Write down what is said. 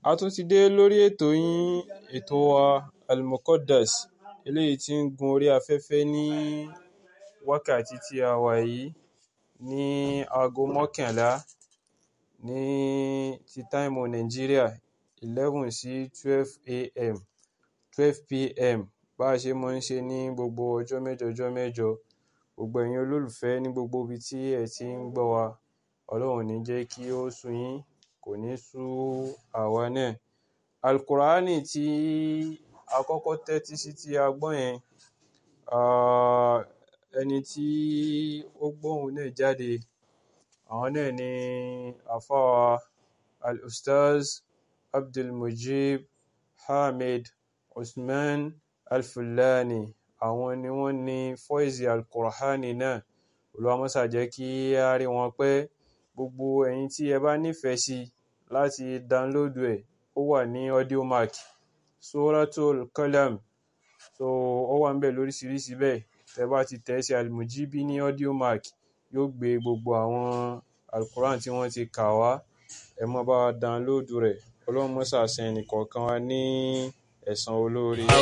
A tún ti dé lórí ètò yín, ètò wa Al-Muqaddas, eléyìí tí ń gun orí afẹ́fẹ́ ní wákàtí tí a wà yìí ní aago mọ́kànlá ní ti táìmù Nàìjíríà, 11 sí 12 a.m., 12 p.m. Bá ṣe máa ń ṣe ní gbogbo ọjọ́ mẹ́jọ ọjọ́ mẹ́jọ. Gbogbo ẹ̀yin olólùfẹ́ ní gbogbo ibi tí ẹ ti ń gbọ́ wa, Ọlọ́run ò ní jẹ́ kí ó sú yín, kò ní sú àwa náà. Al-Qur'ani tí a kọ́kọ́ tẹ́tí sí tí a gbọ́ yẹn, ah, ẹni tí ó gbóhùn náà jáde, àwọn náà ni àfáà Al-Ustaz Abdulmujib Hamid Usman Al-Fullani. Àwọn ni wọ́n ní fọ́ìsì Al-Qur'ani náà. Olúwa máa ṣà jẹ́ kí a rí wọn pé gbogbo ẹ̀yin tí ẹ bá nífẹ̀ẹ́ sí láti download ẹ̀, ó wà ní Audiomack, Suratul Qalam. So ó wà níbẹ̀ lóríṣiríṣi bẹ́ẹ̀. Tẹ bá ti tẹ̀ sí Al-Mujibi ní Audiomack, yóò gbé gbogbo àwọn Al-Qur'an tí wọ́n ti kà wá. Ẹ máa bá wa download rẹ̀. Ọlọ́run máa ṣà san ẹnì kọ̀ọ̀kan wa ní ẹ̀san olóore.